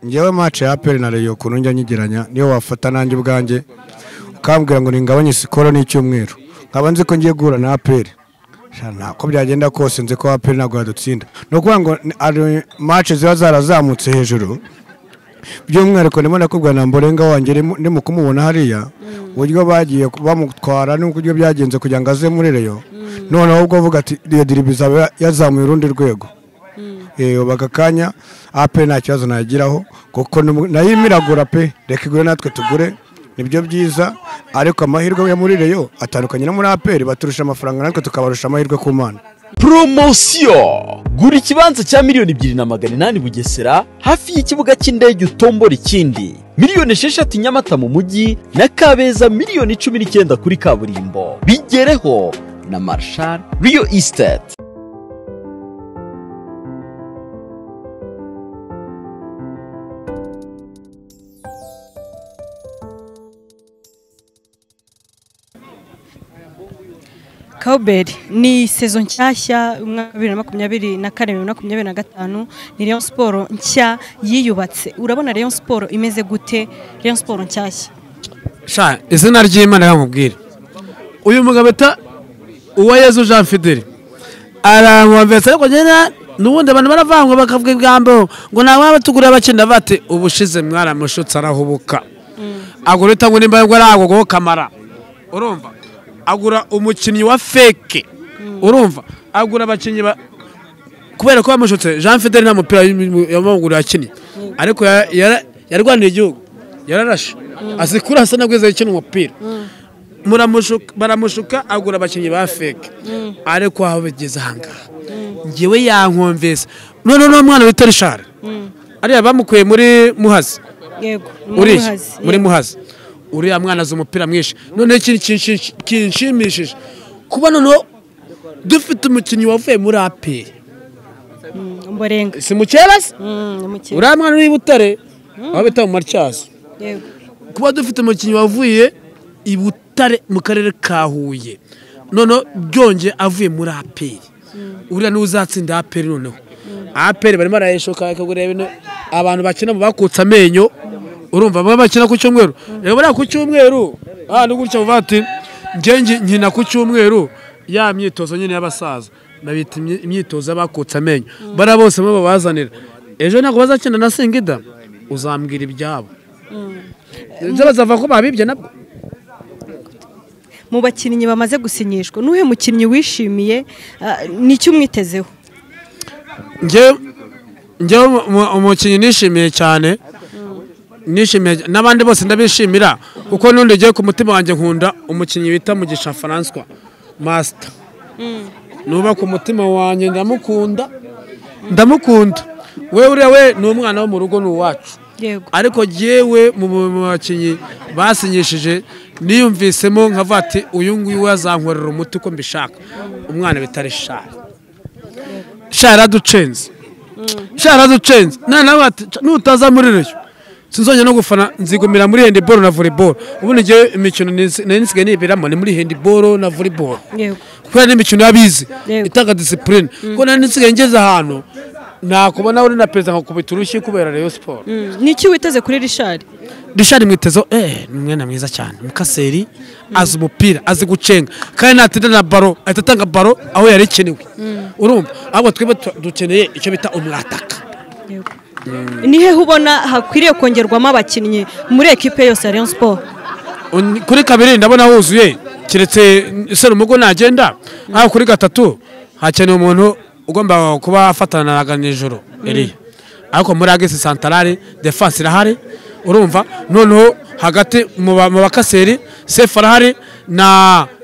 ngewe mace ya aperi na reyo ukuntu njya nyigeranya niyo wafata nanjye ubwanjye ukambwira ngo ningabanye sikoro n'icyumweru nkaba nzi ko ngiye guhura na aperi ntabwo byagenda kose nzi ko aperi ntabwo yadutsinda ni ukuvuga ngo hari mace ziba zarazamutse hejuru by'umwihariko ndimo nakubwira na mborenga wanjye ndimo kumubona hariya uburyo bagiye bamutwara n'uburyo byagenze kugira ngo aze muri reyo noneho ubwo avuga ati reyo diribi izaba yazamuye urundi rwego ubaga akanya ape nta kibazo nayigiraho kuko nayo imiragura pe reka igure natwe tugure nibyo byiza ariko amahirwe yo muri reyo atandukanye no muri aperi baturusha amafaranga natwe tukabarusha amahirwe ku mana poromosiyo gura ikibanza cya miliyoni ebyiri na magana inani bugesera hafi y'ikibuga cy'indege utombora ikindi miliyoni esheshatu nyamata mu mujyi na kabeza miliyoni cumi n'icyenda kuri kaburimbo bigereho na marshal riyo isiteti kawuberi ni sezo nshyashya umwaka wa bibiri na makumyabiri na kane bibiri na makumyabiri na gatanu ni leon siporo nshya yiyubatse urabona leon siporo imeze gute leon siporo nshyashya sha izina ry'imana yamubwira uyu mugabo ta uwayezu jean fideli aramwumvise ariko nyine n'ubundi abantu baravangwa bakavuga ibigambo ngo nta waba tugura abakina bate ubushize mwaramushutse arahubuka agura utangwa nimba ngo aragogoho kamara urumva agura umukinnyi wa feke urumva agura abakinnyi kubera ko bamushutse jean fidele nta mupira w'amaguru yakinnye ariko yarwaniye igihugu yararashe azi kuri hasa nabwo yakina umupira baramushuka agura abakinnyi ba feke ariko aho bigeze aha ngaha ngewe yankumvise noneho n'uwo mwana wita rishari ariya bamukuye muri muhazi muri muhazi uriya mwana azi umupira mwinshi noneho ikintu kinshimishije kuba noneho dufite umukinnyi wavuye muri aperi mborenga si mukeba se uriya mwana uri i butare aho bita mu matyazo kuba dufite umukinnyi wavuye i butare mu karere ka huye noneho byongeye avuye muri aperi uriya niwe uzatsinda aperi noneho aperi barimo barayishoka bakagura ibintu abantu bakina bakutse amenyo urumva baba bakina ku cyumweru reba buriya ku cyumweru ahantu gutya uvuga ati ngenge nkina ku cyumweru ya myitozo nyine y'abasaza nabita imyitozo y'abakutse amenyo bariya bose bo babazanira ejo ntabwo bazakina na singida uzambwira ibyabo ibyo bazava ko babibye nabwo mu bakinnyi bamaze gusinyishwa n'uhe mukinnyi wishimiye ni icyo umwitezeho ngewe umukinnyi nishimiye cyane nishimiye n'abandi bose ndabishimira kuko n'undi ugiye ku mutima wanjye nkunda umukinnyi bita mugisha faranswa masita nuba ku mutima wanjye ndamukunda ndamukunda we uriya we ni umwana wo mu rugo ni uwacu ariko yewe mu bakinnyi basinyishije niyumvisemo nkavuga ati uyu nguyu azankorera umuti uko mbishaka umwana bitari shara shara ducenze shara ducenze nutaza muri reyo sinzongera no gufana nzigumira muri hendiboro na voleboro ubundi ngewe imikino nari nsigaye niberamo ni muri hendiboro na voleboro kubera n'imikino y'abizi itanga disipurine kuko nari nsigaye ngeze ahantu nakubona uri na perezida nkakubita urushyi kubera reyo siporo ni iki witeze kuri rishari rishari mwitezeho eee ni umwana mwiza cyane mukaseri azi umupira azi gucenga kandi natinda na baro ahita atanga baro aho yari ikenewe urumva ahubwo twebwe dukeneye icyo bita umwataka ni hehe ubona hakwiriye kongerwamo abakinnyi muri ekipe yose ya leon siporo kuri kabiri ndabona huzuye keretse se umugo nagenda nkaho kuri gatatu hakeneye umuntu ugomba kuba afatanaga nijoro eriya ariko muri agisi santarare defanse irahari urumva noneho hagati mu bakaseri sefu arahari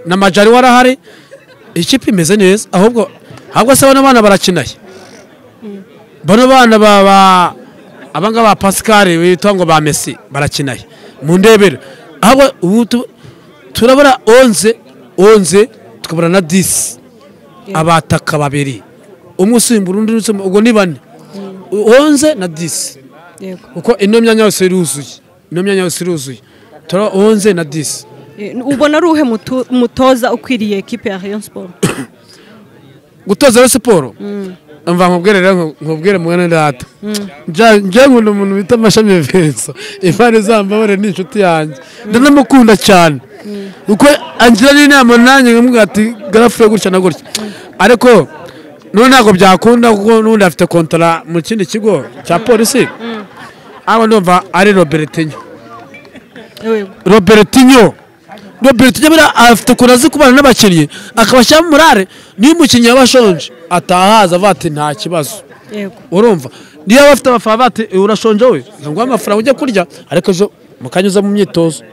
na majari we arahari ikipe imeze neza ahubwo ahubwo se bano bana barakinaye bano bana baba abangaba ba pascal witwa ngo ba mesi barakinaye mu ndebere ahubwo ubu turabona onze onze tukabona na disi abataka babiri umwe usimbura undi ubwo ni bane onze na disi kuko ino myanya yose iruzuye ino myanya yose iruzuye turabona onze na disi ubona ari uwuhe mutoza ukwiriye ekipe ya rayon siporo gutoza rero siporo mva nkubwire rero nkubwire mwene data Nja- njye nkunda umuntu bita amashami vincent imana izambabare ni inshuti yanjye ndanamukunda cyane kuko angira n'inama nanjye nkamubwira ati garafure gutya na gutya ariko none ntabwo byakunda kuko n'ubundi afite kontara mu kindi kigo cya polisi aho ndumva ari robertinho robertinho robertinho buriya afite ukuntu azi kubana n'abakinnyi akabashyiramo murare niyo umukinnyi yaba ashonje atahaza avuga ati nta kibazo yego urumva niyo yaba afite abafana bati "Eh, urashonje we nguha amafaranga ujya kurya ariko ejo mukanyuza mu myitozo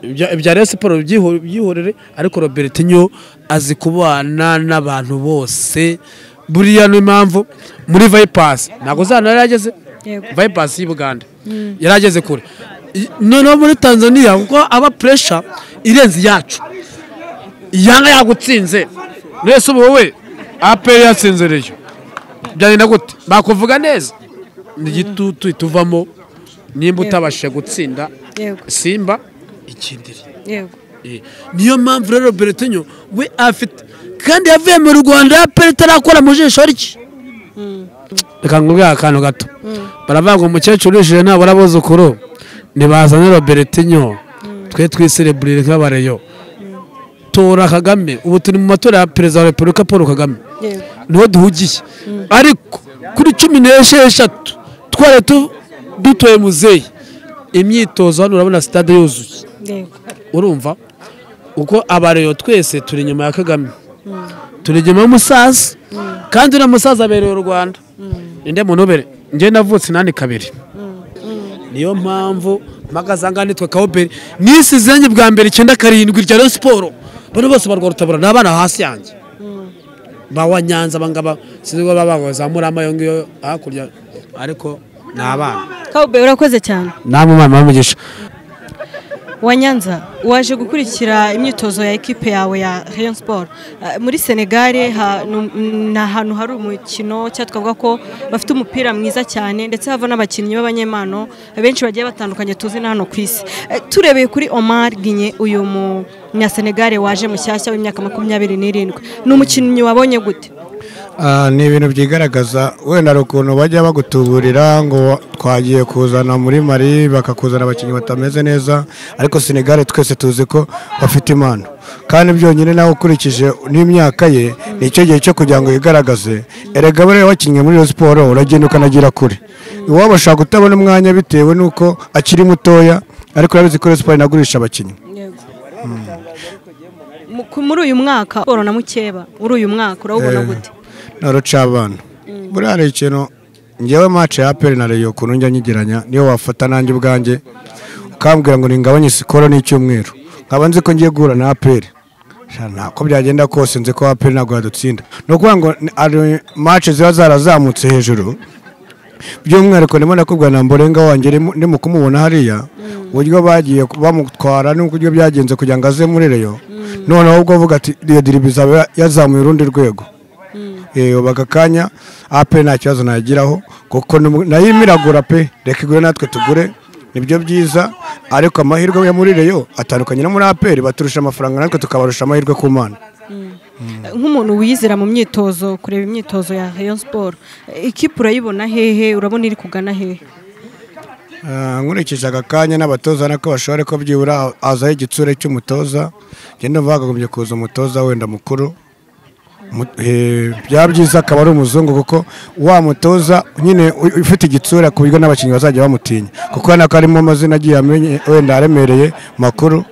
Ibya- ibya rero siporo byihu- byihorere ariko robertinho azi kubana n'abantu bose buriya niyo mpamvu muri vayipasi ntabwo uzana yari yageze Yego. vayipasi y'i bugande yari ageze kure I- noneho muri tanzania kuko aba puresha irenze iyacu iyanga yagutsinze mwese ubu wowe aperi yatsinze reyo byagenda gute bakuvuga neza ni igitutu tuvamo nimba utabashije gutsinda Yego. simba ikindiri yego Eh, niyo mpamvu rero beretinyo we afite kandi yavuye mu rwanda aperi itarakora mu jisho rye reka nkubwire akantu gato baravuga ngo umukecuru wishyuye nabura abuzukuru ntibazane robertinyo twe twisireburire nk'abareyo tora kagame ubu turi mu matora ya perezida wa repubulika paul kagame yego niho duhugiye ariko kuri cumi n'esheshatu twari tu- dutoye muzeyi imyitozo hano urabona sitade yuzuye yego urumva uko abareyo twese turi inyuma ya kagame turi inyuma y'umusaza kandi uriya musaza abereye u rwanda ninde muntu ubere njye navutse inani kabiri niyo mpamvu mpagaze nitwa kawuberi nisi zanjye bwa mbere icyenda karindwi rya Rayon siporo bano bose barwa rutabura ni abana hasi yanjye ba wa nyanza abangaba sinzi ko baba bazamuramo ayo ngiyo hakurya ariko ni abana kawube urakoze cyane namwe mwana w'umugisha wa nyanza waje gukurikira imyitozo ya ekipe yawe ya Rayon Sport Eh, muri Senegare ha- nu- ni ahantu hari umukino cyangwa twavuga ko bafite umupira mwiza cyane ndetse hava n'abakinnyi b'abanyemano benshi bagiye batandukanye tuzi na hano ku isi Eh, turebeye kuri Omar Ginye uyu munya Senegare waje mushyashya w'imyaka makumyabiri n'irindwi ni umukinnyi wabonye gute Ah, ni ibintu byigaragaza wenda hari ukuntu bajya bagutuburira ngo twagiye kuzana muri mari bakakuzana abakinnyi batameze neza ariko senegare twese tuzi ko bafite impano kandi byonyine nawe ukurikije n'imyaka ye ni icyo gihe cyo kugira ngo yigaragaze erega buriya wakinnye muri iyo siporo uragenda ukanagira kure iwabo ashaka kutabona umwanya bitewe n'uko akiri mutoya ariko urabizi ko iyo siporo inagurisha abakinnyi Mu- ku- muri uyu mwaka Sport na mukeba muri uyu mwaka urawubona gute naruca abana buriya hari ikintu ngewe mace ya aperi na reyo ukuntu njya nyigeranya niyo wafata nanjye ubwanjye ukambwira ngo ningabanye sikoro n'icyumweru nkaba nzi ko ngiye guhura na aperi Sha, nako byagenda kose nzi ko aperi ntabwo yadutsinda ni ukuvuga ngo ni- hari mace ziba zarazamutse hejuru by'umwihariko ndimo nakubwira na mborenga wanjye ndimo- ndimo kumubona hariya uburyo bagiye bamutwara n'uburyo byagenze kugira ngo aze muri reyo noneho ubwo avuga ati iyo diribi izaba yazamuye urundi rwego Eh, ubu aka kanya ape nta kibazo nagiraho kuko n'ubu- nayo imiragura pe reka igure natwe tugure nibyo byiza ariko amahirwe yo muri reyo atandukanye no muri aperi baturusha amafaranga natwe tukabarusha amahirwe ku mana nk'umuntu wiyizera mu myitozo kureba imyitozo ya Rayon Sport ikipe urayibona hehe urabona iri kugana hehe Ah, nkurikije aka kanya n'abatoza nako bashobora ko byibura hazaho igitsure cy'umutoza ngenda mvuga hagombye kuza umutoza wenda mukuru Mu- eh, byaba byiza akaba ari umuzungu kuko wa mutoza nyine u- ufite igitsura ku buryo n'abakinnyi bazajya bamutinya kuko urabona ko harimo amazina agiye amenye wenda aremereye makuru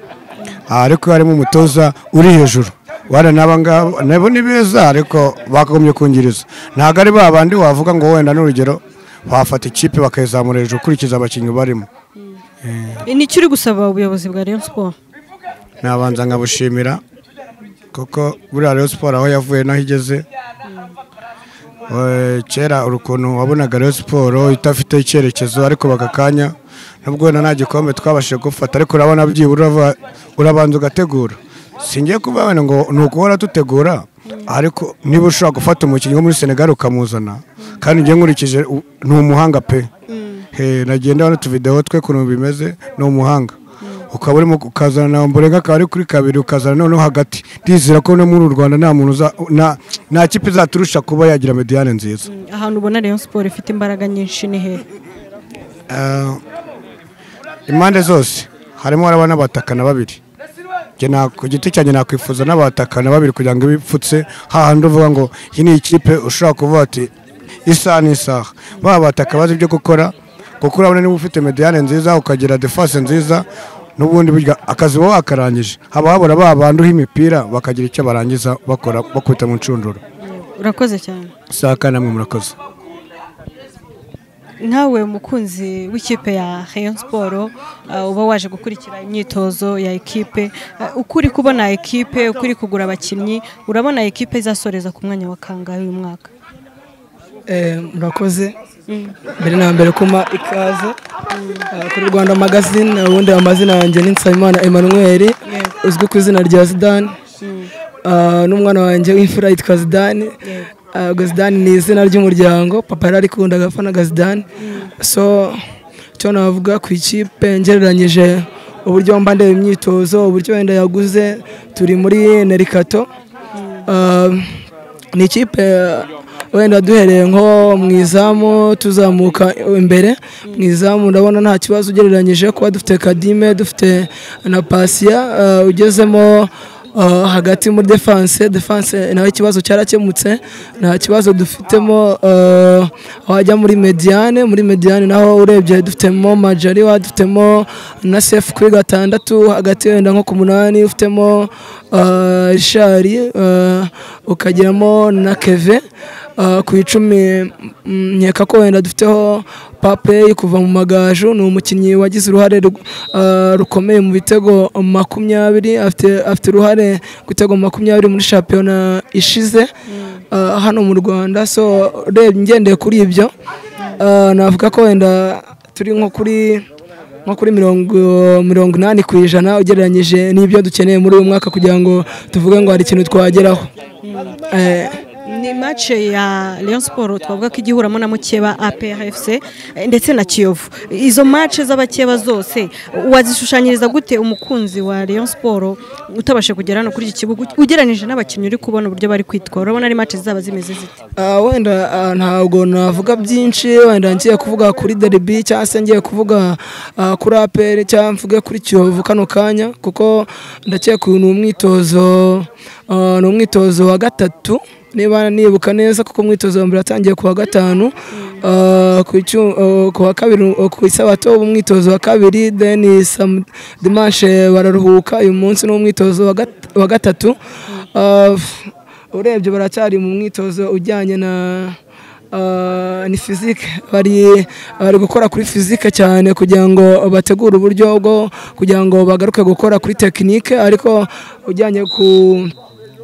Ah, ariko harimo umutoza uri hejuru wenda n'aba ngaba nabo ni beza ariko bakagombye kungiriza ntabwo ari ba bandi wavuga ngo wenda n'urugero wafata ikipe bakayizamura hejuru ukurikiza abakinnyi barimo nicyo uri gusaba ubuyobozi bwa Rayon Sport nabanza nkabushimira kuko buriya Rayon siporo aho yavuye n'aho igeze Eh, kera hari ukuntu wabonaga Rayon siporo idafite icyerekezo ariko bagakanya nubwo wenda nta gikombe twabashije gufata ariko urabona byibura urava- urabanza ugategura singiye kuvuga wenda ngo ni ukuhora dutegura ariko niba ushobora gufata umukinnyi wo muri senegali ukamuzana kandi njye nkurikije u- ni umuhanga pe He, nagiye ndabona utuvidewo twe ukuntu bimeze ni umuhanga ukaba urimo ukazana na mburega akaba ari kuri kabiri ukazana noneho hagati ndizera ko no muri uru rwanda nta muntu uza- nta- nta kipe izaturusha kuba yagira mediyane nziza ahantu ubona rayon siporo ifite imbaraga nyinshi ni hehe Eh, impande zose harimo haraba n'abatakana babiri Njye na- ku giti cyanjye nakwifuza n'abatakana babiri kugira ngo ibipfutse hahandi uvuga ngo iyi ni ikipe ushobora kuvuga ati isaha n'isaha baba bataka bazi ibyo gukora kuko urabona niba ufite mediyane nziza ukagira defase nziza n'ubundi burya akazi uba wakarangije haba habura ba bantu uha imipira bakagira icyo barangiza bakora bakubita mu nshundura urakoze cyane isaha kandi namwe murakoze nkawe umukunzi w'ikipe ya rayon siporo uh, uba waje gukurikira imyitozo ya ekipe uh, uko uri kubona ekipe uko uri kugura abakinnyi urabona ekipe izasoreza ku mwanya wa kangahe uyu mwaka Eh, murakoze mbere na mbere kuma ikaze Eh, kuri rwanda magazine ubundi amazina yanjye ni nsabimana emmanuel uzwi ku izina rya zidane Eh, n'umwana wanjye w'imfura yitwa zidane Eh, gazidane ni izina ry'umuryango papa yararikunda agapfa na gazidane so icyo navuga ku ikipe ngereranyije uburyo mba ndeba imyitozo uburyo wenda yaguze turi muri nerikato Eh, ni ikipe wenda duhereye nko mu izamu tuzamuka imbere mu izamu ndabona nta kibazo ugereranyije kuba dufite kadime dufite na pasiya eh, ugezemo eh, hagati muri defanse defanse naho ikibazo cyarakemutse nta kibazo dufitemo eh, wajya muri mediane muri mediane naho urebye dufitemo majariwa dufitemo na sefu kuri gatandatu hagati wenda nko ku munani ufitemo eh, rishari eh, ukagiramo na keve eh, ku icumi mm, nkeka ko wenda dufiteho papeyi kuva mu magaju ni umukinnyi wagize uruhare rug- eh, rukomeye mu bitego makumyabiri afite afite uruhare ku bitego makumyabiri muri shampiyona ishize eh, hano mu rwanda so urebye ngendeye kuri ibyo eh, navuga ko wenda turi nko kuri nko kuri mirongo mirongo inani ku ijana ugereranyije n'ibyo dukeneye muri uyu mwaka kugira ngo tuvuge ngo hari ikintu twageraho Eh, ni mace ya Rayon Sport twavuga ko igihuramo na mukeba APRFC eh, ndetse na Kiyovu izo mace z'abakeba zose wazishushanyiriza gute umukunzi wa Rayon Sport utabashe kugera hano kuri iki kibuga ugeranije n'abakinnyi uri kubona uburyo bari kwitwara urabona ari mace zaba zimeze zite ah, wenda ah, ntabwo navuga byinshi wenda ngiye kuvuga kuri derby cyangwa se ngiye kuvuga ah, kuri aperi cyangwa mvuge kuri kiyovu kano kanya kuko ndakeka uyu ni umwitozo ah, ni umwitozo wa gatatu niba nibuka neza kuko umwitozo wa mbere watangiye ku wa gatanu Ah, ku icu- ah, ku wa kabiri ah, ku isabato uba umwitozo wa kabiri then sam- dimanche bararuhuka uyu munsi ni umwitozo wa gat- wa gatatu Ah, f- urebye baracyari mu mwitozo ujyanye na ah, ni fizike bari bari gukora kuri fizike cyane kugira ngo bategure uburyo bwo kugira ngo bagaruke gukora kuri tekinike ariko ujyanye ku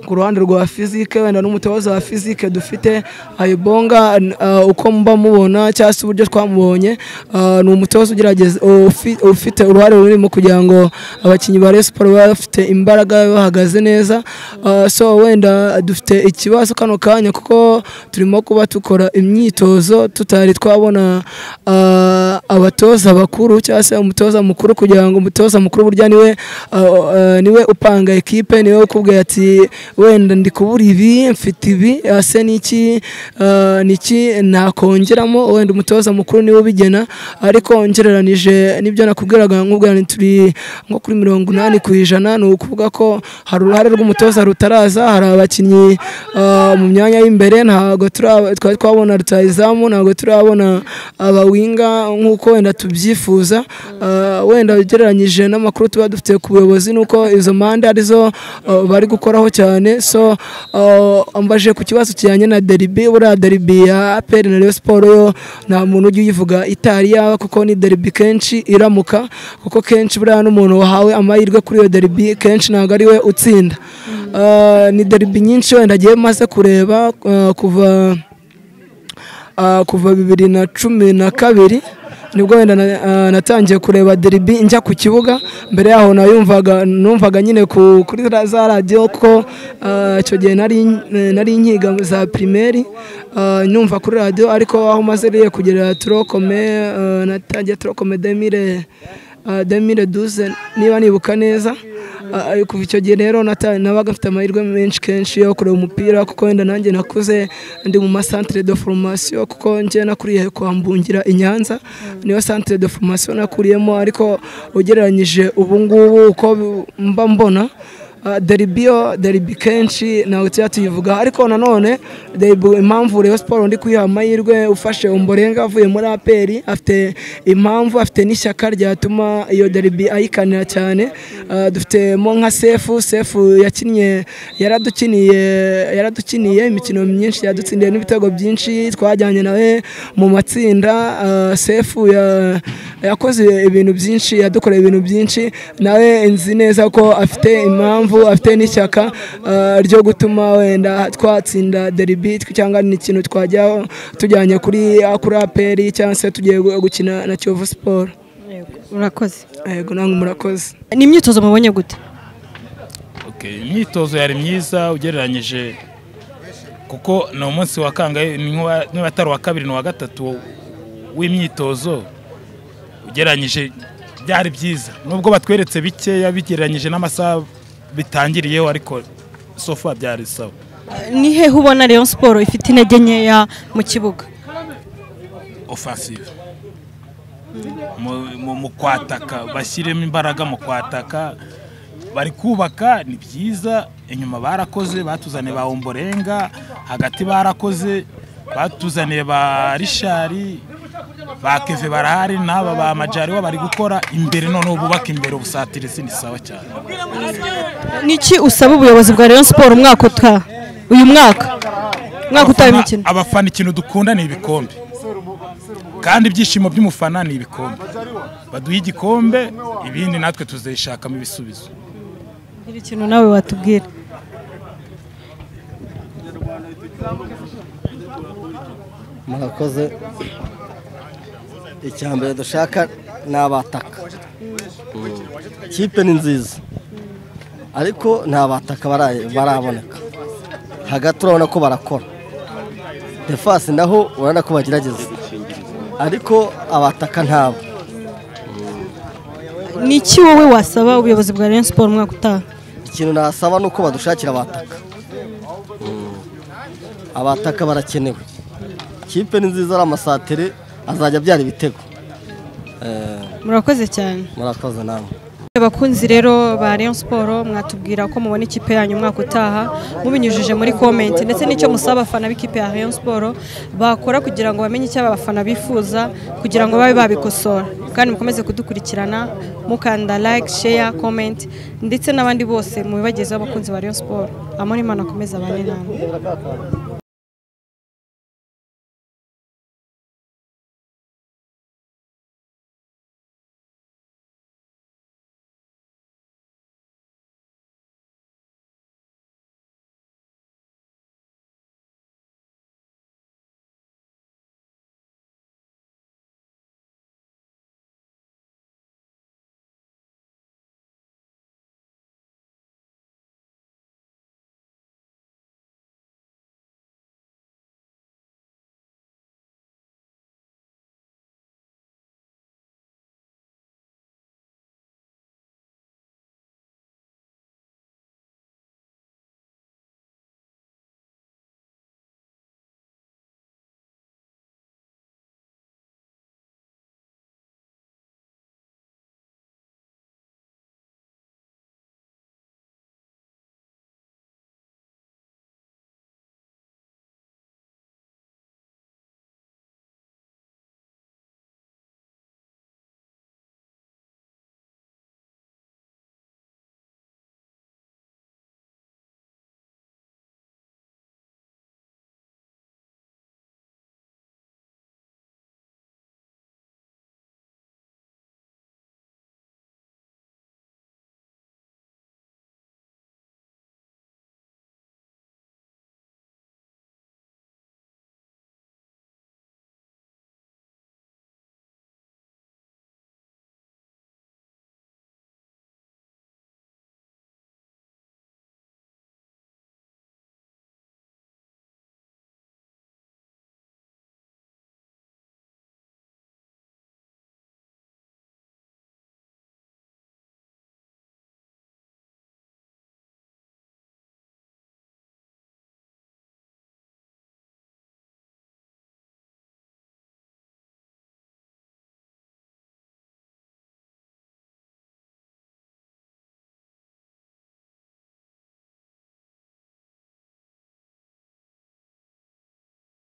ku ruhande rwa fizike wenda n'umutoza wa fizike dufite ayibonga uh, uko mba mubona cyangwa se uburyo twamubonye uh, ni umutoza ugerageza ufi- ufite uruhare runini mu kugira ngo abakinnyi ba Rayon Sports babe bafite imbaraga babe bahagaze neza uh, so wenda dufite ikibazo kano kanya kuko turimo kuba tukora imyitozo tutari twabona uh, abatoza bakuru cyangwa se umutoza mukuru kugira ngo umutoza mukuru burya niwe uh, uh, niwe upanga ekipe niwe ukubwira ati wenda ndi kubura ibi mfite ibi ese niki uh, niki nakongeramo wenda umutoza mukuru niwe ubigena ariko ngereranije nibyo nakubwiraga nkubwira nti turi nko kuri mirongo inani ku ijana ni ukuvuga ko hari uruhare rw'umutoza rutaraza hari abakinnyi uh, mu myanya y'imbere ntabwo turaba- twari twabona rutayizamu ntabwo turabona abawinga nk'uko wenda tubyifuza Uh, wenda ugereranyije n'amakuru tuba dufite ku buyobozi ni uko izo mande arizo uh, bari gukoraho cyane so uh, ambaje ku kibazo kijyanye na deribi buriya deribi ya aperi na Rayon siporo yo nta muntu ujya uyivuga itari yaba kuko ni deribi kenshi iramuka kuko kenshi buriya n'umuntu wahawe amahirwe kuri iyo deribi kenshi ntabwo ari we utsinda Uh, ni deribi nyinshi wenda agiye maze kureba uh, kuva Ah, kuva bibiri na cumi na kabiri nibwo wenda na- ah, natangiye kureba deribi njya ku kibuga mbere yaho nayumvaga numvaga nyine ku- kuri ra- za radiyo ko ah, icyo gihe nari nari nkiga za primeri ah, nyumva kuri radiyo ariko aho maze rero kugera turokome ah, natangiye turokome demire demire duze niba nibuka neza Ah, kuva icyo gihe rero nata- nabaga mfite amahirwe menshi kenshi yo kureba umupira kuko wenda nanjye nakuze ndi mu masantere de foromasiyo kuko njye nakuriye kwa mbungira i nyanza niyo santere de foromasiyo nakuriyemo ariko ugereranyije ubu ngubu uko bi- mba mbona ah, deribiyo deribi kenshi ntabwo tujya tuyivuga ariko nanone deribi impamvu rero siporo ndi kuyiha amahirwe ufashe umborenga avuye muri aperi afite impamvu afite n'ishyaka ryatuma iyo deribi ayikanira cyane Ah, dufitemo nka sefu sefu yakinnye yaradukiniye yaradukiniye imikino myinshi yadutsindiye n'ibitego byinshi twajyanye nawe mu matsinda Ah, sefu ya- yakoze ibintu byinshi yadukoreye ibintu byinshi nawe nzi neza ko afite impamvu afite n'ishyaka ah, ryo gutuma wenda twatsinda deribi cyangwa ni ikintu twajyaho tujyanye kuri kuri aperi cyangwa se tugiye gukina na kiyovu siporo Yego, Urakoze yego namwe murakoze ni imyitozo mubonye gute Okay, imyitozo yari myiza ugereranyije kuko ni umunsi wa kangahe ni nk'uwa- niba atari uwa kabiri ni uwa gatatu w'imyitozo ugereranyije byari byiza nubwo batweretse bikeya bigereranyije n'amasaha bitangiriyeho ariko sofa byari sawa ni hehe ubona Rayon Sport ifite intege nkeya mu kibuga offensive Mu- mu- mu kwataka bashyiremo imbaraga mu kwataka bari kubaka ni byiza inyuma barakoze batuzaniye ba omborenga hagati barakoze batuzaniye ba rishari ba keve barahari n'aba ba majari bo bari gukora imbere noneho bubaka imbere ubusatirisi ni sawa cyane niki usaba ubuyobozi bwa Rayon Sport umwaka utaha uyu mwaka umwaka utaha imikino abafana ikintu dukunda ni ibikombe kandi ibyishimo by'umufana ni ibikombe baduhe igikombe ibindi natwe tuzayishakamo ibisubizo gira ikintu nawe watubwira murakoze icya mbere dushaka ni abataka kipe ni nziza ariko nta bataka baraye- baraboneka hagati urabona ko barakora defasi naho urabona ko bagerageza ariko abataka ntabo niki wowe wasaba ubuyobozi bwa Rayon Sport umwaka utaha ikintu nasaba ni uko badushakira abataka abataka barakenewe kipe ni nziza ari amasatere azajya abyara ibitego Eh, murakoze cyane murakoze namwe abakunzi rero ba Rayon Sport mwatubwira ko mubona ikipe yanyu umwaka utaha mubinyujije muri comment ndetse n'icyo musaba abafana b'ikipe ya Rayon Sport bakora kugira ngo bamenye icyo abafana bifuza kugira ngo babe babikosora kandi mukomeze kudukurikirana mukanda like share comment ndetse n'abandi bose mubibagezeho abakunzi ba Rayon Sport amore imana akomeze abane namwe